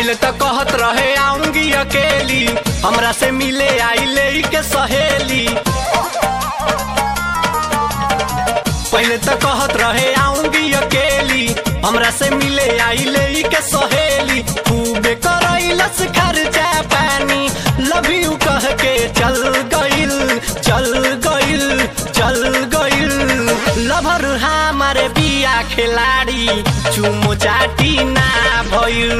पहले तो कहत रहे आऊंगी अकेली हमरा से मिले आई ले के सहेली पहले तो कहत रहे आऊंगी अकेली हमरा से मिले आई ले के सहेली खूबे करैलस खर्चा पानी लव यू कह के चल गइल चल गइल चल गइल लभर हमारे बिया खिलाड़ी चुमो चाटी ना भइल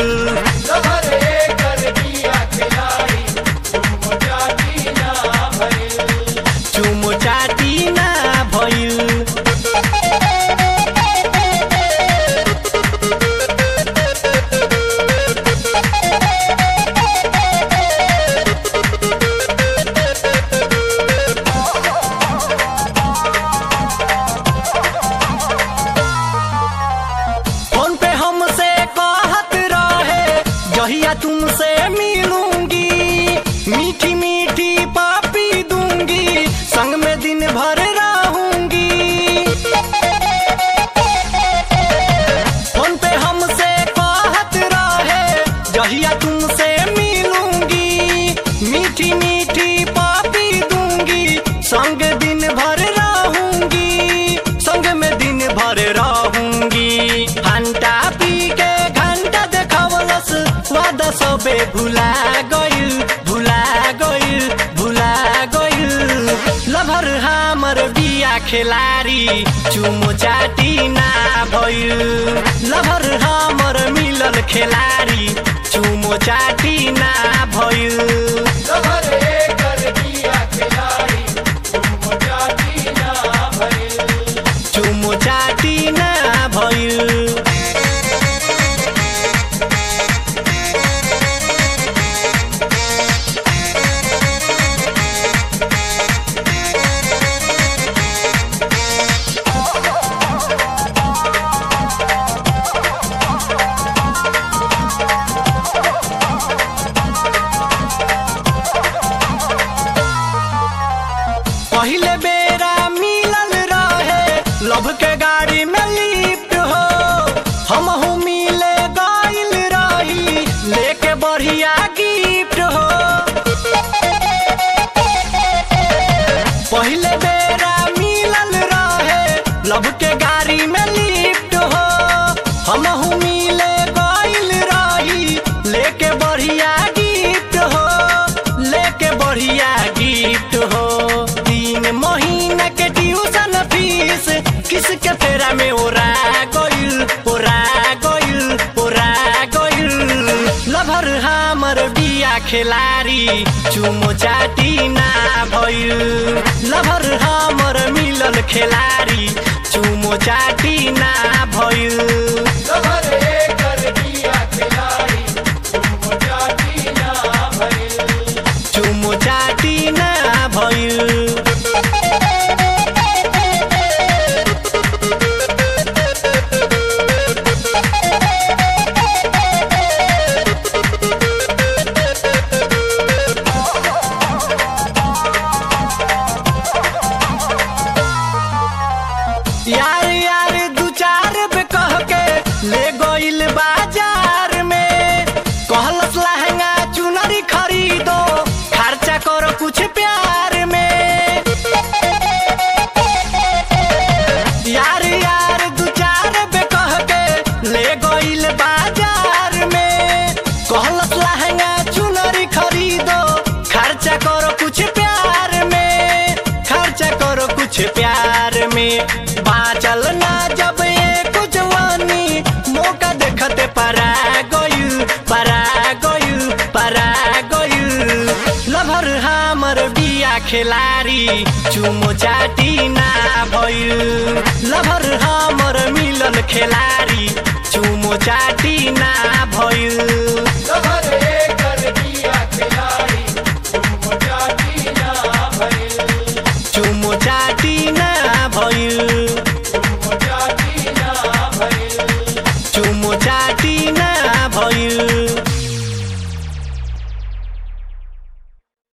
चुमो चाटी ना भइल फोन पे हमसे कहत रहे जहिया तुमसे मिलूंगी मीठी मीठी पापी दूंगी संग में दिन भर रहूंगी फोन पे हमसे कहत रहे जहिया तुमसे मिलूंगी मीठी मीठी पापी दूंगी संग दिन भर रहूंगी संग में दिन भर रहूंगी घंटा पी के घंटा देखावलस वादा सबे भुला गइल भुला गइल भुला गइल लभर हमर बिया खेलारी चुमो चाटी ना भइल लभर हमर मिलल खेलारी चुमो चाटी ना भइल चुमो चाटी ना भइल पहले बेरा मिलल रहे लभ के गाड़ी में लिफ्ट हो हम मिले गइल रही लेके बढ़िया गिफ्ट हो पहले बेरा मिलल रहे लभ के गाड़ी में लिफ्ट हो हम मिले गइल रही लेके बढ़िया गिफ्ट हो लेके बढ़िया गिफ्ट हो तीन महीना के ट्यूशन फीस किसके फेरा में ओरा गइल ओरा गइल ओरा गइल लभर हमर बिया खेलारी चुमो चाटी ना भइल लभर हमर मिलल खेलारी चुमो चाटी ना भइल चुमो चाटी ना भइल यार यार दू चार बे कह के ले गइल बाजार में कहलस लहंगा चुनरी खरीदो खर्चा करो कुछ प्यार में यार यार दू चार बे कह के ले गइल बाजार में कहलस लहंगा चुनरी खरीदो खर्चा करो कुछ प्यार में खर्चा करो कुछ प्यार में बाचल ना जब ये कुछ वानी मौका देखते परा गइल परा गइल परा गइल लभर हमर बिया खेलारी चुमो चाटी ना भइल लभर हमर मिलल खेलारी चुमो चाटी ना